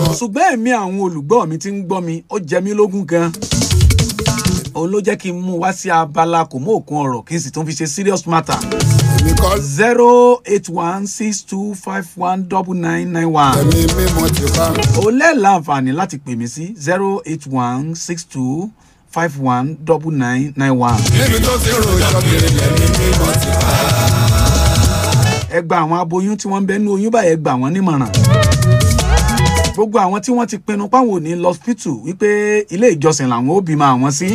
ṣùgbọ́n ẹ̀mí àwọn olùgbọ́ mi ti ń gbọ́ mi ó jẹ mí lógún gan òun ló jẹ́ kí n mú wá sí abala kò mú òkun ọ̀rọ̀ kí n sì tún fi ṣe serious matter èmi kọ́ zero eight one six two five one double nine nine one ẹ̀mí mímọ́ ti bá o lè láǹfààní láti pè mí sí zero eight one six two five one double nine nine one. níbi tó ti rojọ́ kiri ẹ̀mí mímọ́ ti bá ẹ gba àwọn aboyún tí wọ́n ń bẹ ní oyún báyìí ẹ gbà wọ́n nímọ̀ràn. gbogbo àwọn tí wọ́n ti pinnu páwọn ò ní lọ hospital wípé ilé ìjọsìn làwọn ó bímọ àwọn sí.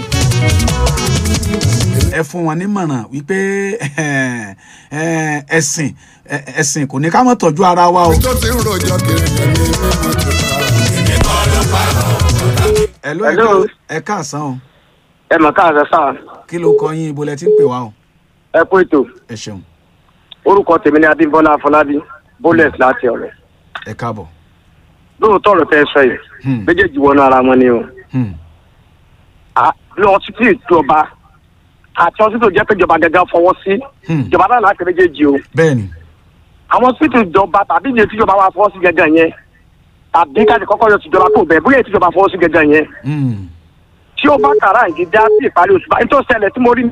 ẹ fún wọn nímọ̀ràn wípé eh, ẹ̀sìn eh, ẹ̀sìn kò ní ká mọ̀ tọ́jú ara wa o. tó ti rojọ́ kiri ẹ̀mí mímọ́ ti bá ẹ ló Hello. ẹ káàsán o ẹ mọ̀ káàsán sáà kí ló kọ yín ibo lẹ ti ń pè wá o ẹ kú ètò ẹ ṣeun orúkọ tèmi ni adébọlá afọlábí bólẹs láti ọ̀rẹ́ ẹ káàbọ̀. lóòótọ́ ọ̀rọ̀ tẹ́ ẹ sọ yìí Hmm. méjèèjì wọnú ara wọn ni o Hmm. À, lọ títí ìjọba àti ọsítò jẹ́ pé ìjọba gẹ́gẹ́ fọwọ́ sí Hmm. ìjọba náà láti méjèèjì o bẹ́ẹ̀ni àwọn ọsítò ìjọba tàbí ilé tíjọba wa fọwọ́ sí gẹ́gẹ́ yẹn tàbí káàdì kọ́kọ́ yọ tìjọba kò bẹ̀ bóyá tíjọba fọwọ́ sí gẹ́gẹ́ yẹn Hmm. tí ó bá kàrá ìgídá sí ìparí oṣù báyìí tó ṣẹlẹ̀ tí mo rí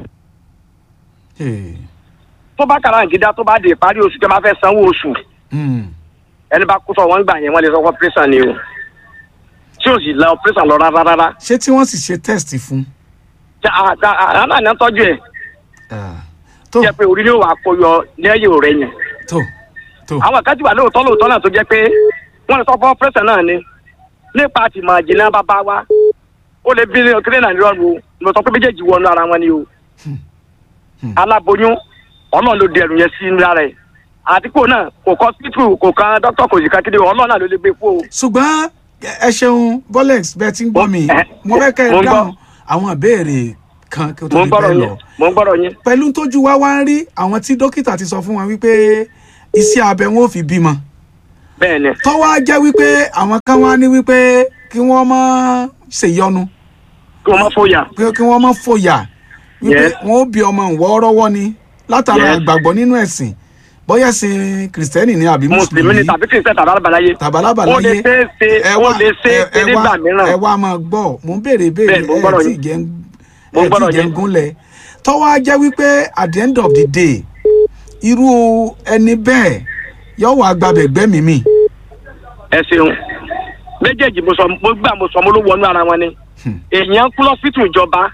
Hey. tó bá kàrá ìgídá tó bá di ìparí oṣù tẹ́ máa fẹ́ sanwó oṣù Hmm. ẹni bá kú sọ wọn gbà yẹn wọn lè sọ fún pírẹsàn ni o tí o sì la pírẹsàn lọ rárá rárá ṣé tí wọ́n sì ṣe test fún tí a a a náà ní tọ́jú ẹ̀ Ah. tó jẹ́ pé orí ni ó wà kó yọ lẹ́yìn rẹ̀ yẹn tó tó àwọn kan ti wà lóòótọ́ lóòótọ́ náà tó jẹ́ pé wọ́n lè sọ fún pírẹsàn náà ni nípa àtìmọ̀ àjìnà bàbá wa ó lè bí kílẹ̀ náà nírọ̀rùn o mo sọ pé méjèèjì wọnú ara wọn ni o Hmm. aláboyún ọlọ́run ló di ẹrù yẹn sí lára ẹ̀ àdìpọ̀ náà kò kọ́ sípítù kò kan dókítà kò sì kan kéde ọlọ́run náà ló lè gbé fún o. ṣùgbọ́n ẹ ṣeun bolex bẹ́ẹ̀ tí ń gbọ́ mi Ẹ- mo fẹ́ kẹ́ mo ẹ ń gbọ́. dáhùn àwọn ìbéèrè kan kí o tó mo ń di gbọ́rọ̀ bẹ́ẹ̀ yín lọ mo ń gbọ́rọ̀ yín. pẹ̀lú tójú wa wá ń rí àwọn tí dókítà ti sọ fún wọn wípé iṣẹ́ abẹ wọn ò fi bímọ bẹ́ẹ̀ ni tó wá jẹ́ wípé àwọn kan wá ní wípé kí wọ́n má ṣèyọnu kí wọ́n má fòyà. pé kí wọ́n má fòyà wípé Yes. wọn ó bí ọmọ ìwọ́ọ́rọ́wọ́ ni látara Yes. ìgbàgbọ́ nínú ẹ̀sìn bóyá sin kìrìsìtẹ́nì ni àbí mùsùlùmí mùsùlùmí ni tàbí kìrìsìtẹ́ tàbí alábàláyé. tàbálàbà ó lè láyé ṣe é ṣe ẹ ó wá- lè ṣe é ẹ- ṣe ẹ nígbà wá- ẹ mìíràn. wá máa gbọ́ mò ń béèrè béèrè Bẹ́ẹ̀, mo ń ẹ gbọ́rọ̀ tí yín. jẹ́ ń Mo ń ẹ tí gbọ́rọ̀ jẹ́ ń yín. gúnlẹ̀ tọ́wọ́ á jẹ́ wípé at the end of the day irú ẹni bẹ́ẹ̀ yóò wá gbàbẹ̀ gbẹ́mìí mi ẹ ṣeun méjèèjì mo sọ mo gbà mo sọ mo ló wọnú ara wọn ni Hmm. èèyàn kú lọ́sítù ìjọba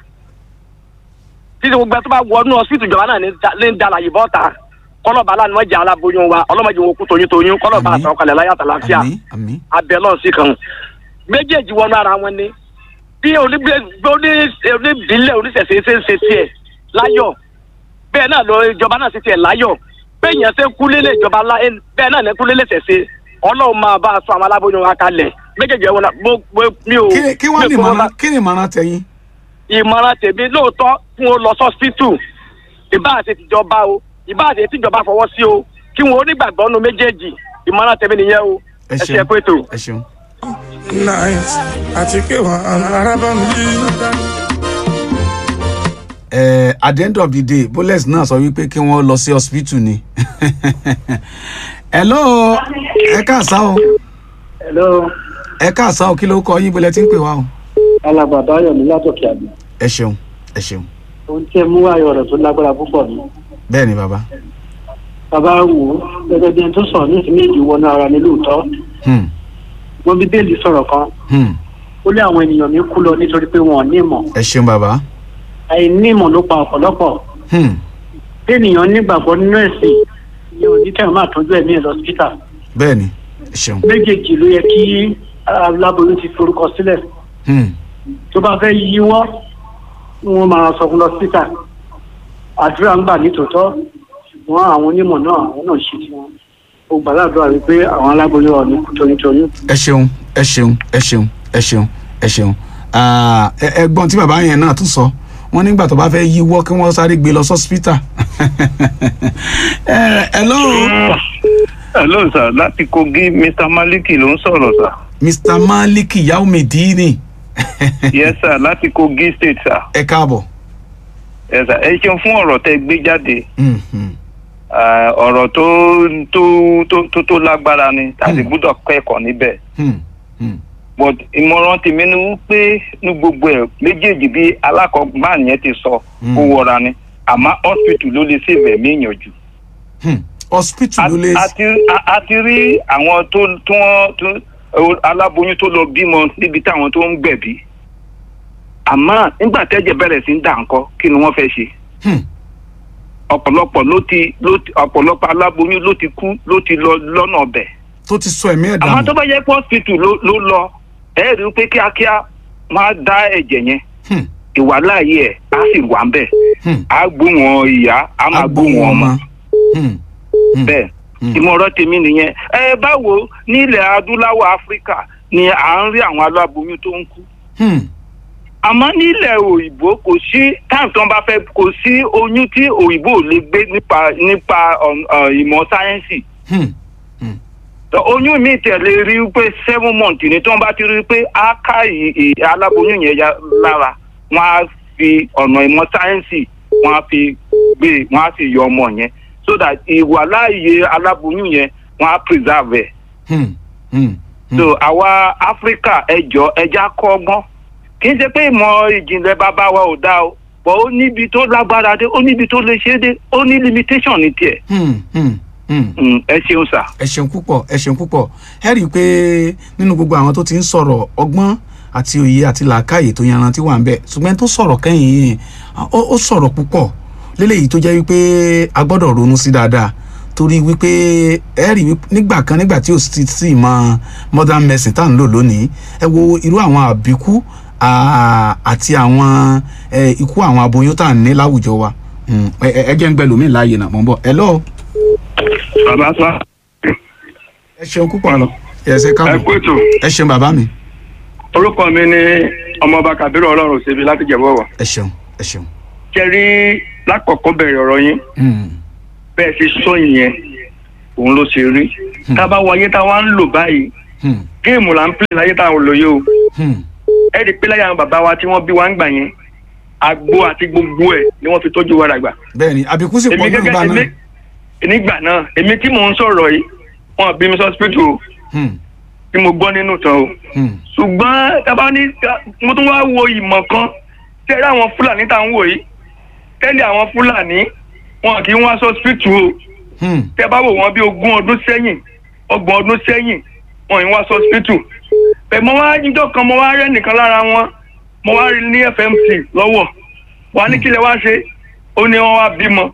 títí gbogbo ẹ tó bá wọnú ọsítù ìjọba náà ní da- ní dalàyè bọ́ta kọlọ́ba aláàánú ọjà aláboyún wa ọlọ́mọdé wọn kú toyún toyún kọlọ́ba Àmín. àtàwọn láyà tàlàfíà àmì àmì abẹ lọ́ọ̀ sí kan méjèèjì wọnú ara wọn ni bí onígbé onídìílẹ̀ oníṣẹ̀ṣe ṣe ń ṣe tiẹ̀ láyọ̀ bẹ́ẹ̀ náà lọ ìjọba náà ṣe tiẹ̀ láyọ̀ bẹ́ẹ̀ yẹn ṣe ń kú lélẹ̀ ìjọba ńlá bẹ́ẹ̀ náà ní kú lélẹ̀ ṣẹ̀ṣe ọlọ́run máa bá a sọ àwọn aláboyún wa kalẹ̀ méjèèjì ẹ̀wọ̀n náà mo- mo- mi ò kí kí wọ́n ní mi ò fọwọ́ ìmọ̀ràn bá- kí ni ìmọ̀ràn tẹ̀yìn ìmọ̀ràn tèmi lóòótọ́ fún o lọ sọ́sítù ìbá àti tìjọba o ìbá àti tìjọba fọwọ́ sí o kí wọn onígbàgbọ́ nu méjèèjì ìmọ̀ràn tèmi nìyẹn o ẹ ẹ ṣe ṣeun ẹ pé tó. ẹ ṣeun. night àti pé wọn arábàmù yìí. Eh, at the end of the day bolex náà sọ wípé kí wọ́n lọ sí hospital ni hello ẹ káàsán o hello ẹ káàsán o kí ló kọ yín bọ́lẹ̀ tí ń pè wá o alàgbàdo ayọ̀mí látòkè àgbẹ̀ ẹ ṣeun ẹ ṣeun ohun tí ẹ mú ayọ̀ rẹ̀ tó lágbára púpọ̀ ni bẹ́ẹ̀ ni bàbá bàbá wò ó gẹ́gẹ́ bí ẹni tó sọ̀rọ̀ ní ìsinmi èjì wọnú ara ní lóòótọ́ Hmm, wọn bíbélì sọ̀rọ̀ kan hmm, ó lé àwọn ènìyàn mi kú lọ nítorí pé wọn ò ní ìmọ̀ ẹ ṣeun bàbá àìní ìmọ̀ ló pa ọ̀pọ̀lọpọ̀ Hmm, bí ènìyàn nígbàgbọ́ nínú ẹ̀sìn ìyẹn ò ní tẹ̀wọ́n máa tọ́jú ẹ̀mí ẹ̀ lọ́sítà bẹ́ẹ̀ ni ẹ ṣeun méjèèjì ló yẹ kí aláboyún ti forúkọ sílẹ̀ Hmm, tó bá fẹ́ yíwọ́ wọn máa sọ fún lọ́sítà àdúrà ń gbà nítòótọ́ ṣùgbọ́n àwọn onímọ̀ náà àwọn náà ṣe tiwọn ó gbàdúrà wípé àwọn aláboyún ọ̀nì kú tonítoní ẹ ṣeun ẹ ṣeun ẹ ṣeun ẹ ṣeun ẹ ṣeun Ah, ẹ- ẹ̀gbọ́n tí bàbá yẹn náà tún sọ wọ́n nígbà tó bá fẹ́ yíwọ́ kí wọ́n sáré gbé lọ sọ́sítà hello hello sir láti kogi mr maliki ló ń sọ̀rọ̀ sir. mr maliki yaumedini yes sir láti kogi state sir. ẹ káàbọ̀. yes sir ẹ ṣeun fún ọ̀rọ̀ tẹ gbé jáde Hmm, hmm. Ah, ọ̀rọ̀ tó tó tó tó tó lágbára ni tàbí gbúdọ̀ kẹ́kọ̀ọ́ níbẹ̀. Hmm, hmm, but ìmọ̀ràn tèmi ni wípé ní gbogbo ẹ̀ méjèèjì bí alákọ̀ọ́gbọ́n yẹn ti sọ Mm. kó wọra ni àmọ́ hospital ló lè save ẹ̀mí èèyàn jù. hmm. hospital ló lè a ti a- a ti rí àwọn tó tó wọ́n tó o- aláboyún tó lọ bímọ níbi táwọn tó ń gbẹ̀bí àmọ́ nígbà tẹ́jẹ̀ bẹ̀rẹ̀ sí ń dà ńkọ́ kí ni wọ́n fẹ́ ṣe Hmm, ọ̀pọ̀lọpọ̀ ló ti ló ti ọ̀pọ̀lọpọ̀ aláboyún ló ti kú ló ti lọ lọ́nà ọbẹ̀ tó ti sọ ẹ̀mí ẹ̀ àmọ́ dànù tó bá yẹ pé hospital ló ló lọ ẹ rí i pé kíákíá wọ́n á dá ẹ̀jẹ̀ yẹn Hmm, ìwàláyé ẹ̀ á sì wà ń bẹ̀ hmm. á gbóhùn ìyá á máa gbóhùn ọmọ Hmm, hmm. bẹ́ẹ̀ Hmm. ìmọ̀ràn tèmi nìyẹn ẹ báwo ní ilẹ̀ adúláwọ̀ áfíríkà ni à ń rí àwọn aláboyún tó ń kú Hmm, àmọ́ nílẹ̀ òyìnbó kò sí táìmù tí wọ́n bá fẹ́ kò sí oyún tí òyìnbó ò lè gbé nípa nípa um, uh, ìmọ̀ sáyẹ́ǹsì hmm. Tó oyún mi tẹ̀lé rí i pé seven months ni tí wọ́n bá ti rí i pé á ká ì- ì- aláboyún yẹn ya lára wọ́n á fi ọ̀nà ìmọ̀ sáyẹ́ǹsì wọ́n á fi gbé wọ́n á sì yọ ọmọ yẹn so that ìwàláàyè aláboyún yẹn wọ́n á preserve ẹ̀ Hmm, hmm, hmm. so àwa áfíríkà ẹjọ ẹja kọ́gbọ́n kì í ṣe pé ìmọ̀ ìjìnlẹ̀ bàbá wa ò dáa o but ó níbi tó lágbára dé ó níbi tó lè ṣe é dé ó ní limitation ní tiẹ̀ Hmm, hmm, hmm. Mm, ẹ ṣeun sà. ẹ ṣeun púpọ̀ ẹ ṣeun púpọ̀ ẹ rí i pé nínú gbogbo àwọn tó ti ń sọ̀rọ̀ ọgbọ́n àti òye àti làákàyè tó yanrantí wà ń bẹ̀ ṣùgbọ́n tó sọ̀rọ̀ kẹ́yìn yìí ó ó sọ̀rọ̀ púpọ̀ léléyìí tó jẹ́ wípé a gbọ́dọ̀ ronú sí dáadáa torí wípé ẹ rí i nígbà kan nígbà tí ò sì sí ìmọ̀ modern medicine tá à ń lò lónìí ẹ wo irú àwọn àbíkú à- àti àwọn ẹ, ikú àwọn aboyún tá à ń ní láwùjọ wa Mm, ẹ ẹ- ẹ jẹ́ ń gbẹ lómi láàyè náà mọ̀ ń bọ̀ ẹ lọ́ọ́ bàbá sọ ẹ ṣeun púpọ̀ lọ ẹ ṣe ẹ káàbọ̀ kú ètò ẹ ṣeun bàbá mi orúkọ mi ni ọmọọba kabiru ọlọ́run ṣebi láti jẹ̀bọ̀wọ̀ ẹ ṣeun ẹ ṣeun. kẹrí lákọ̀ọ́kọ́ bẹ̀rẹ̀ ọ̀rọ̀ yín Mm, bẹ́ẹ̀ ṣe sọ yẹn òun ló ṣe rí tá a bá wọ ayé tá a wá ń lò báyìí mm, géèmù là ń pè láyé tá a lò yìí o mm, ẹ rí i pé láyé àwọn bàbá wa tí wọ́n bí wa ń gbà yẹn àgbo àti gbogbo ẹ̀ ni wọ́n fi tọ́jú wa dàgbà bẹ́ẹ̀ ni àbíkú sì pọ̀ èmi náà gẹ́gẹ́ gbà náà. èmi nígbà náà èmi tí mò ń sọ̀rọ̀ yìí wọn bí mi sọ́sìpítù o Mm, tí mo gbọ́ nínú tán o mm, ṣùgbọ́n tábà ní mo tún wá wo ìmọ̀ kan tẹ́lẹ̀ àwọn fúlàní tá à ń wò yìí tẹ́lẹ̀ àwọn fúlàní wọn kì í wá sọ́sìpítù o mm, tẹ́ bá wò wọ́n bí ogún ọdún sẹ́yìn ọgbọ̀n ọdún sẹ́yìn wọn ì wá sọ́sìpítù bẹ́ẹ̀ mo wá níjọ́ kan mo wá rẹ́ nìkan lára wọn mo wá rí ní fmc lọ́wọ́ wà ní kílẹ̀ wá ṣe ó ní wọ́n wá bímọ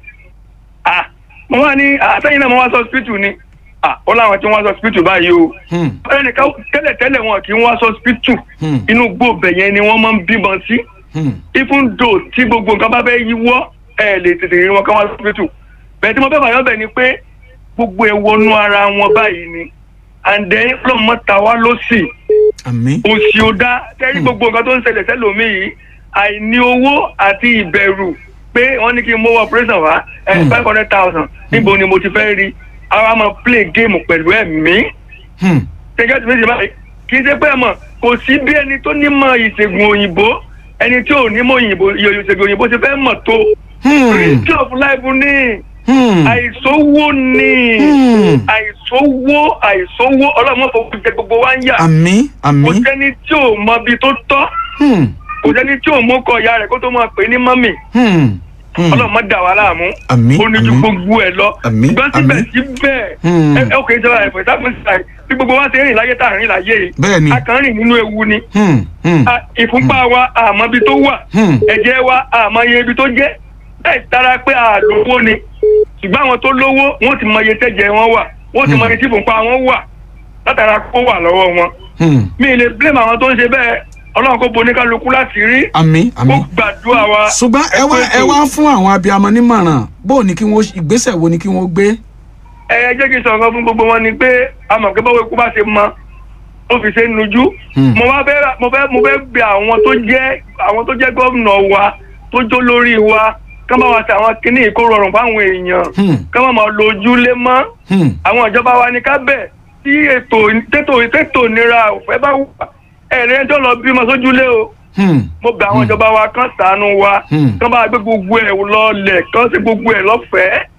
ah mo wá ní àtẹ́yìn náà mo wá sọ́sìpítù ni ah ó láwọn tí wọ́n wá sọ́sìpítù báyìí o mm, ẹnìkan tẹ́lẹ̀tẹ́lẹ̀ wọn kì í wá sọ́sìpítù Hmm. inú gbòòbẹ̀ yẹn ni wọ́n máa ń bímọ sí mm, even though tí gbogbo nǹkan bá fẹ́ yíwọ́ ẹ lè tètè rí wọn ká wá sọ́sìpítù bẹ́ẹ̀ tí mo fẹ́ fàyọ́ bẹ̀ ni pé gbogbo ẹ̀ wọnú ara wọn báyìí ni and then lọ́mọ ta wá lọ́sì àmín. òsì ò dá tẹ́rí gbogbo nǹkan tó ń ṣẹlẹ̀ sẹ́lòmíì yìí àìní owó àti ìbẹ̀rù pé wọ́n ní kí n mówó operation wá Hmm. five hundred thousand níbo ni mo ti fẹ́ rí àwa máa play game pẹ̀lú ẹ̀mí Mm, gẹ́gẹ́ bí ṣe báyìí kì í ṣe pé mọ̀ kò sí bí ẹni tó nímọ̀ ìṣègùn òyìnbó ẹni tí ò nímọ̀ òyìnbó ìṣègùn òyìnbó ṣe fẹ́ mọ̀ tó mm, risk of life ní mm, àìsówó ní mm. àìsówó àìsówó ọlọ́mọ fowó jẹ gbogbo wa ń yà àmín kò àmín. sẹ́ni tí ò mọ ibi tó tọ́ Mm, kò sẹ́ni tí ò mú kọ ìyá rẹ̀ kó tó máa pè ní mọ́mì mm, mm. ọlọ́mọ dà wá láàmú àmín ó ní ju àmín. gbogbo ẹ̀ lọ Àmín, ṣùgbọ́n àmín. síbẹ̀síbẹ̀ Hmm. ẹ ẹ kò í sọ ẹ̀fọ́ ìsáfẹ́sà bí gbogbo wa ṣe rìn láyé tá à ń rìn láyé yìí bẹ́ẹ̀ ni. a kàn ń rìn nínú ewu ni Mm, mm, A- ìfúnpá wa àmọ́ ibi tó wà Hmm. ẹ̀jẹ̀ wa àmọ́ iye ibi tó jẹ́ bẹ́ẹ̀ tara pé àlówó ni ṣùgbọ́n àwọn tó lówó wọ́n ti mọ iye tẹ́jẹ̀ wọn wà wọ́n ti mọ iye tí ìfúnpá wọn wà látara kó wà lọ́wọ́ wọn mm. mi ì lè blame àwọn tó ń ṣe bẹ́ẹ̀ ọlọ́run kó bo oníkálukú láti rí àmín kó àmín. gbàdúrà wa. ṣùgbọ́n ẹ wá ẹ wá fún àwọn abiyamọ nímọ̀ràn bó o ní kí wọ́n ìgbésẹ̀ wo ni kí wọ́n gbé. ẹ ẹ jẹ́ kí n sọ̀rọ̀ kan fún gbogbo wọn ni pé àmọ̀ pé báwo ikú bá ṣe mọ ó fi ṣe ń nujú. Hmm. mo wá fẹ́ mo fẹ́ mo fẹ́ bẹ àwọn tó jẹ́ àwọn tó jẹ́ gómìnà wa tó jó lórí wa ká má wá sí àwọn kinní yìí kó rọrùn fáwọn èèyàn Hmm. ká má máa lo ojúlé mọ́ Hmm. àwọn ìjọba wa ní ká bẹ̀ tí ètò tètò tètò ìnira òfẹ́ bá wà ẹ̀rẹ́ tó lọ bímọ sójúlé o Hmm. mo bẹ àwọn ìjọba wa kán ṣàánú wa Hmm. kán bá gbé gbogbo ẹ̀ lọlẹ̀ kán ṣe gbogbo ẹ̀ lọ́fẹ̀ẹ́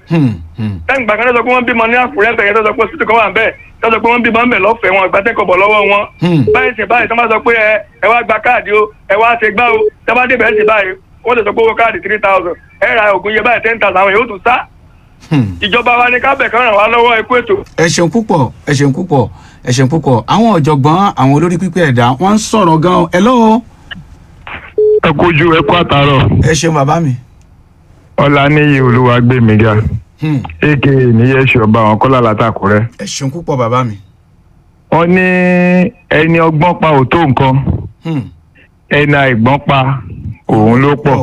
Hmm, hmm. lẹ́yìn ìgbà kan tó sọ pé wọ́n bímọ ní àkúrẹ́ bẹ̀rẹ̀ tó sọ pé hospital kan wà bẹ́ẹ̀ tó sọ pé wọ́n bímọ ń bẹ̀ lọ́fẹ̀ẹ́ wọn ìgbà tẹ́kọ̀ọ́ bọ̀ lọ́wọ́ wọn. Hmm. báyìí sì báyìí tó máa sọ pé ẹ ẹ wá gba káàdì o ẹ wá ṣe gbá o tó bá débẹ̀ sí báyìí wọ́n ti sọ pé owó káàdì three thousand ẹ ra oògùn iye báyìí ten thousand àwọn yóò tún sá. Hmm. ìjọba wa ní kábẹ̀ kan ràn wá lọ́wọ́ ẹ kú ètò. ẹ ṣeun púpọ̀ ẹ ṣeun púpọ̀ ẹ ṣeun púpọ̀ àwọn ọ̀jọ̀gbọ́n àwọn olórí pípẹ́ ẹ̀dá wọ́n ń sọ̀rọ̀ gan-an hello ẹ kojú ẹ kú àtàrọ ẹ ṣeun bàbá mi. ọláníyì olúwàgbẹmíga Hmm. aka níyẹsì ọba àwọn kọlá látàkùrẹ ẹ ṣeun púpọ̀ bàbá mi. wọn ní ẹni ọgbọ́n pa ò tó nǹkan Hmm. ẹni àìgbọ́n pa òun ló pọ̀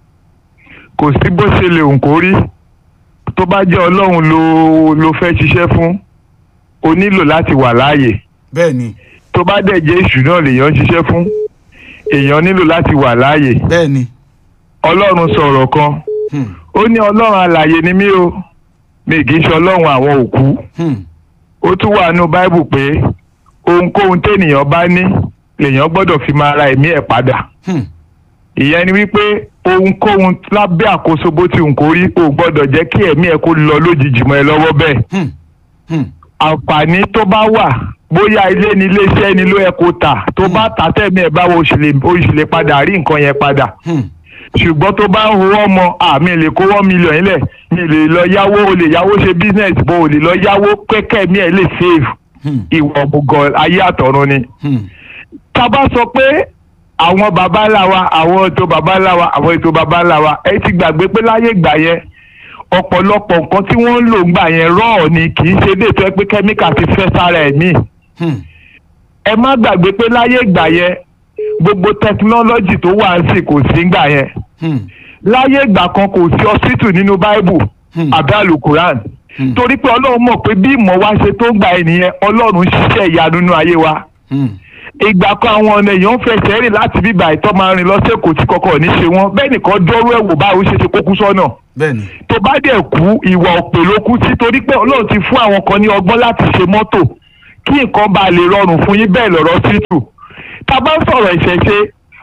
kò sí bó ṣe lè hùn kó rí tó bá jẹ́ ọlọ́run ló ló fẹ́ ṣiṣẹ́ fún o nílò láti wà láàyè bẹ́ẹ̀ ni tó bá dẹ̀ jẹ́ èṣù náà lèèyàn ń ṣiṣẹ́ fún èèyàn nílò láti wà láàyè bẹ́ẹ̀ ni. ọlọ́run sọ̀rọ̀ kan Hmm. ó ní ọlọ́run alààyè ni mí o mi kì í ṣe ọlọ́run àwọn òkú Hmm. ó tún wà nínú báíbù pé ohunkóhun téèyàn bá ní lèèyàn gbọ́dọ̀ fi máa ra ẹ̀mí ẹ̀ padà Hmm. ìyẹn ni wípé ohunkóhun lábẹ́ àkóso bó ti hùn kó rí o gbọ́dọ̀ jẹ́ kí ẹ̀mí ẹ̀ kó lọ lójijì mọ́ ẹ lọ́wọ́ bẹ́ẹ̀ Hmm. Hmm. àǹfààní tó bá wà bóyá ilé ni iléeṣẹ́ ni ló yẹ kó tà tó bá tà tẹ̀mí ẹ̀ báwo o sì lè o sì lè padà rí nǹkan yẹn padà Hmm. ṣùgbọ́n tó bá ń howó ọmọ àmì lè kó one million yín lẹ̀ mi lè lọ yáwó o lè yáwó ṣe business bó o lè lọ yáwó kẹ́kẹ́ mi ẹ̀ lè save Hmm. ìwà ọ̀bùgọ̀ ayé àtọ̀run ni. Hmm. tá a bá sọ pé àwọn baba ńlá wa àwọn ètò baba ńlá wa àwọn ètò baba ńlá wa ẹ ti gbàgbé pé láyé ìgbà yẹn ọ̀pọ̀lọpọ̀ nǹkan tí wọ́n ń lò ńgbà yẹn rọ́ọ̀ ni kì í ṣe déètò pé kẹ́míkà ti fẹ́ sára ẹ̀mí Hmm. ẹ má gbàgbé pé láyé ìgbà yẹn gbogbo tẹkinọ́lọ́jì tó wà ń sì kò sí ńgbà yẹn Hmm. láyé ìgbà kan kò sí hospital nínú báíbù Hmm. àbí alukuran Hmm. torí pé ọlọ́run mọ̀ pé bí ìmọ̀ wa ṣe tó ń gbà ẹ̀ nìyẹn ọlọ́run ṣiṣẹ́ ìyanu nínú ayé wa Hmm. ìgbà kan àwọn ọ̀nà èèyàn ń fẹsẹ̀ rìn láti bíbà ìtọ́ máa rìn lọ sẹ́kọ̀ọ́ tí kọ̀ọ̀kan ò ní ṣe wọ́n bẹ́ẹ̀ nìkan dọ́rọ́ ẹ̀wò báwo ṣe ṣe kókú sọ́nà bẹ́ẹ̀ ni. tó bá dẹ̀ kú ìwà òpè ló kú sí torí pé ọlọ́run ti fún àwọn kan ní ọgbọ́n láti ṣe mọ́tò kí nǹkan bá lè rọrùn fún yín bẹ́ẹ̀ lọ́rọ̀ títù tá a bá ń sọ̀rọ̀ ìṣẹ̀ṣe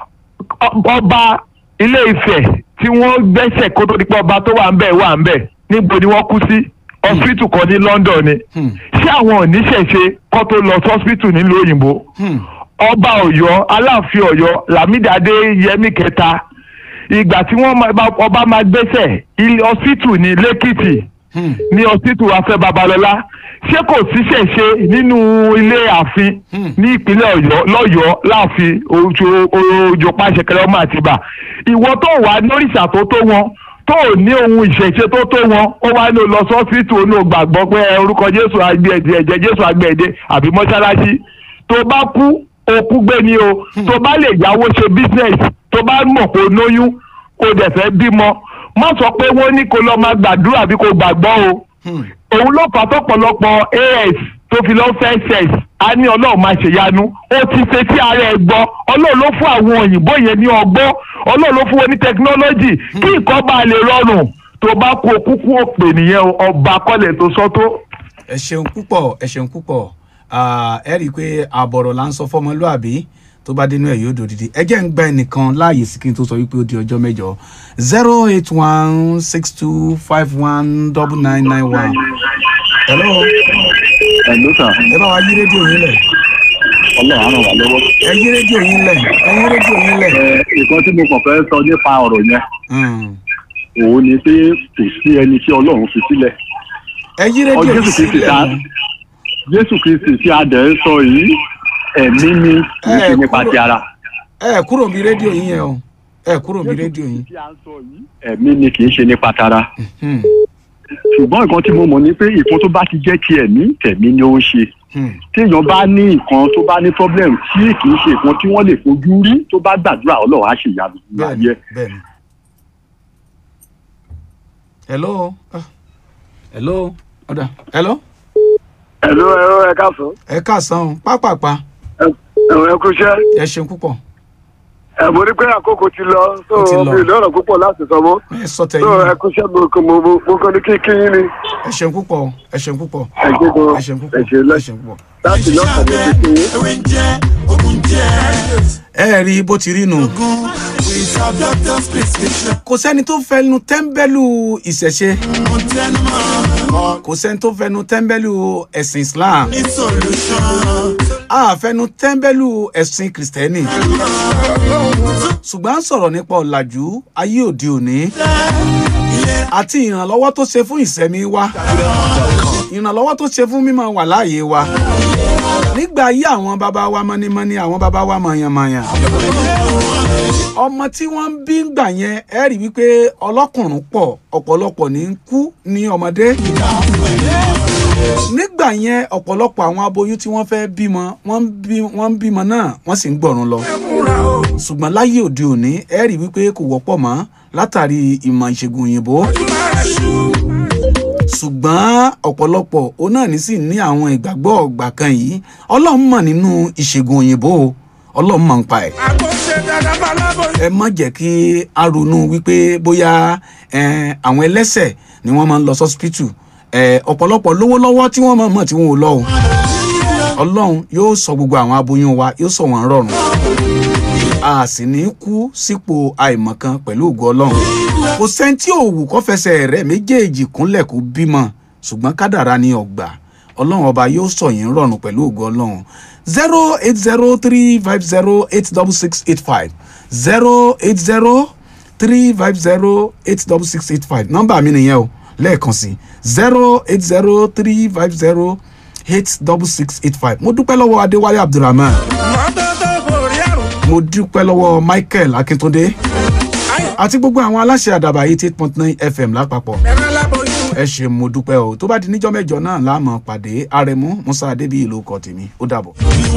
ọ- ọba ilé Ifẹ̀ tí wọ́n gbẹ́sẹ̀ kó tó di pé ọba tó wà ń bẹ̀ wà ń bẹ̀ níbo ni wọ́n kú sí hospital kan ní London ni Hmm. ṣé àwọn oníṣẹ̀ṣe kó tó lọ sí hospital nílùú òyìnbó Hmm. ọba Ọ̀yọ́ aláàfin Ọ̀yọ́ Lámídàdé Yẹmí kẹta ìgbà tí wọ́n máa- bá- ọba máa gbéṣẹ̀ ilé hospital ní lẹ́kìtì Hmm. ní hospital afẹ́ babalọ́lá ṣé kò síṣẹ̀ ṣe nínú ilé ààfin Hmm. ní ìpínlẹ̀ Ọ̀yọ́ lọ́yọ̀ọ́ láàfin ojú ojú pàṣẹkẹrẹ ọmọ àtìbà ìwọ tó wà lóríṣà tó tó wọn tó ò ní ohun ìṣẹ̀ṣe tó tó wọn ó wá ní o lọ sọ́sítù ó ní o gbàgbọ́ pé ẹ, orúkọ Jésù agbẹ̀dẹ ẹ̀jẹ̀ Jésù agbẹ̀dẹ àbí mọ́ṣáláṣí tó bá kú okú gbé ni o tó bá lè yáwó ṣe business tó bá mọ̀ pé o lóyún kó dẹ̀ fẹ́ bímọ má sọ pé wọ́n ní kó lọ máa gbàdúrà bí kò gbàgbọ́ o Hmm. òun ló fà tọ́pọ̀lọpọ̀ as tó fi lọ fẹ́ sex á ní ọlọ́run máa ṣèyanu ó ti ṣe tí ara ẹ̀ gbọ́ ọlọ́run ló fún àwọn òyìnbó yẹn ní ọgbọ́n ọlọ́run ló fún wọn ní tẹkinọ́lọ́jì kí nǹkan bá lè rọrùn tó bá kú okúkú òpè nìyẹn o, ọba kọ́lẹ̀ tó sọ tó. ẹ ṣeun púpọ̀ ẹ ṣeun púpọ̀ Ah, ẹ rí i pé àbọ̀rọ̀ là ń sọ fọmọlúàbí tó bá dénú ẹ̀ yóò dòdìdí ẹ jẹ́ ń gba ẹnìkan láàyè sí kí n tó sọ wípé ó di ọjọ́ mẹ́jọ zero eight one six two five one double nine nine one. hello ẹ̀lú sà ẹ bá wa yí rédíò yín lẹ̀ ọlọ́run á ràn wá lọ́wọ́. ẹ yí rédíò yín lẹ̀ ẹ yí rédíò yín lẹ̀. ẹ nǹkan tí mo kàn fẹ́ sọ nípa ọ̀rọ̀ yẹn Hmm. òun ni pé kò sí ẹni tí ọlọ́run fi sílẹ̀. ẹ yí ọ rédíò yín jésù kristi sílẹ̀ ta o. jésù kristi tí a dẹ̀ ń sọ yìí ẹ̀mí ni kì í ṣe Ẹ, nípa kúrò- ti ara. ẹ kúrò bí rédíò yín yẹn o ẹ kúrò bí rédíò yín. tí a ń sọ yìí ẹ̀mí ni kì í ṣe nípa tara. Hmm. ṣùgbọ́n nǹkan tí mo mọ̀ ni pé nǹkan tó bá ti jẹ́ ti ẹ̀mí tẹ̀mí ni ó ń ṣe. Hmm. téèyàn bá ní nǹkan tó bá ní problem tí kì í ṣe nǹkan tí wọ́n lè fojú rí tó bá gbàdúrà ọlọ́run á ṣèyanu ní bẹ́ẹ̀ni ayé. bẹ́ẹ̀ni. hello Ah. hello ọ̀dà hello ẹ̀lú ẹ̀rọ ẹ̀ káàsán ẹ káàsán o pápápá ẹ̀rọ ẹ̀ kú iṣẹ́ ẹ ṣeun púpọ̀ ẹ̀ mo rí pé àkókò ti lọ so Ó ti lọ. mi ò lọ́rọ̀ púpọ̀ láti sọ mọ́ ẹ sọ so ẹ̀ tẹ̀yìn kú iṣẹ́ mo kàn mo mo- mo kàn ní kí kí yín ni ẹ ṣeun púpọ̀ o, ẹ ṣeun púpọ̀ ẹ̀ ṣe gan ẹ ṣeun púpọ̀ ẹ̀ ṣe ẹ lẹ́sìn ṣeun púpọ̀. láti lọ́sàn-án ní kí kí yín. ewé ń jẹ́ ogun jẹ́. ẹ rí bó ti rí nù. without doctor's prescription. kò sẹ́ni tó fẹnu tẹ́ḿbẹ́lú ìṣẹ̀ṣe mo tẹnu mọ́ kò sẹ́ni tó fẹnu tẹ́ḿbẹ́lú ẹ̀sìn islam ní solution. a fẹnu tẹ́ḿbẹ́lú ẹ̀sìn kìrìsìtẹ́nì ṣùgbọ́n à ń sọ̀rọ̀ nípa ọ̀làjú ayé òde òní àti ìrànlọ́wọ́ tó ṣe fún ìsẹ̀mí wa ìrànlọ́wọ́ tó ṣe fún mímọ wà láàyè wa nígbà ayé àwọn bàbá wa mọ́nímọ́ní àwọn bàbá wa mọ̀yànmọ̀yàn ọmọ tí wọ́n ń bí gbà yẹn ẹ rí wípé ọlọ́kùnrin pọ̀ ọ̀pọ̀lọpọ̀ ní ń kú ní ọmọdé nígbà yẹn ọ̀pọ̀lọpọ̀ àwọn aboyún tí wọ́n fẹ́ bímọ wọ́n ń bí- wọ́n ń bímọ náà wọ́n sì ń gbọ̀run lọ ṣùgbọ́n láyé òde òní ẹ rí wípé kò wọ́pọ̀ mọ́ látàrí ìmọ̀ ìṣègùn òyìnbó ṣùgbọ́n ọ̀pọ̀lọpọ̀ òun náà ní sì ní àwọn ìgbàgbọ́ ọ̀gbà kan yìí ọlọ́run mọ̀ nínú ìṣègùn òyìnbó o, ọlọ́run mọ̀ ń pa ẹ̀ àkọsẹ dada balábọyún. ẹ má jẹ́ kí a ronú wípé bóyá eh, àwọn ẹlẹ́sẹ̀ ni wọ́n máa ń lọ sọ́sìpítù ọ̀pọ̀lọpọ̀ lówó lọ́wọ́ tí wọ́n máa mọ̀ tí wọ́n ò lọ o ọlọ́run yóò sọ gbogbo àwọn aboyún wa yóò sọ wọ́n rọrùn a sì ní kú sípò àìmọ̀kan pẹ̀lú ògo ọlọ́run kò sẹ́ni tí òwú kọ́ fẹsẹ̀ rẹ̀ méjèèjì kúnlẹ̀ kó bímọ ṣùgbọ́n kádàrá ni ọgbà ọlọ́run ọba yóò sọ yín rọrùn pẹ̀lú ògo ọlọ́run zero eight zero three five zero eight double six eight five zero eight zero three five zero eight double six eight five nọ́mbà mi nìyẹn o lẹ́ẹ̀kan sí zero eight zero three five zero eight double six eight five mo dúpẹ́ lọ́wọ́ adéwálé abdulrahman mọ́tótó borí àrùn. mo dúpẹ́ lọ́wọ́ michael akíntúndé àti gbogbo àwọn aláṣẹ àdàbà eighty eight point nine fm lápapọ̀ ẹ̀rọ aláboyún. ẹ ṣe mo dúpẹ́ o tó bá di níjọ́ mẹ́jọ náà láàmú pàdé àrẹ̀mú musa adébíyì ló kọ tèmi ó dàbọ̀.